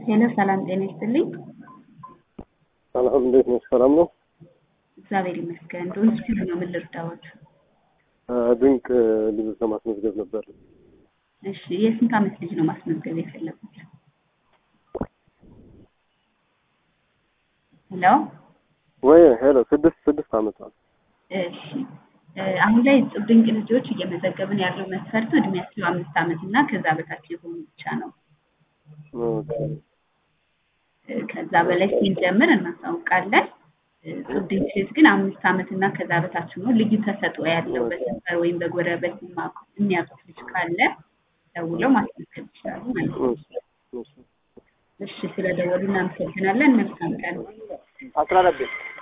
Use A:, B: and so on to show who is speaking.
A: ሄሎ ሰላም ጤና ይስጥልኝ።
B: ሰላም እንዴት ነሽ? ሰላም ነው።
A: እግዚአብሔር ይመስገን። ዶንስቲቭ ነው። ምን ልርዳዎት?
B: ድንቅ ልጆች ለማስመዝገብ ነበር።
A: እሺ የስንት ዓመት ልጅ ነው ማስመዝገብ የፈለጉት? ሄሎ
B: ወይ ሄሎ ስድስት ስድስት ዓመት ነው።
A: እሺ አሁን ላይ እጹብ ድንቅ ልጆች እየመዘገብን ያለው መስፈርቱ እድሜያቸው አምስት ዓመት እና ከዛ በታች የሆኑ ብቻ ነው።
B: ኦኬ
A: ከዛ በላይ ስንጀምር እናሳውቃለን። እጹብ ድንቅ ልጅ ግን አምስት ዓመት እና ከዛ በታች ነው። ልዩ ተሰጥኦ ያለው በሰፈር ወይም በጎረቤት የሚያውቁት ልጅ ካለ ደውለው ማስመዝገብ ይችላሉ ማለት ነው። እሺ ስለደወሉ እናመሰግናለን። መልካም ቀን።
B: አስራ አራት ቤት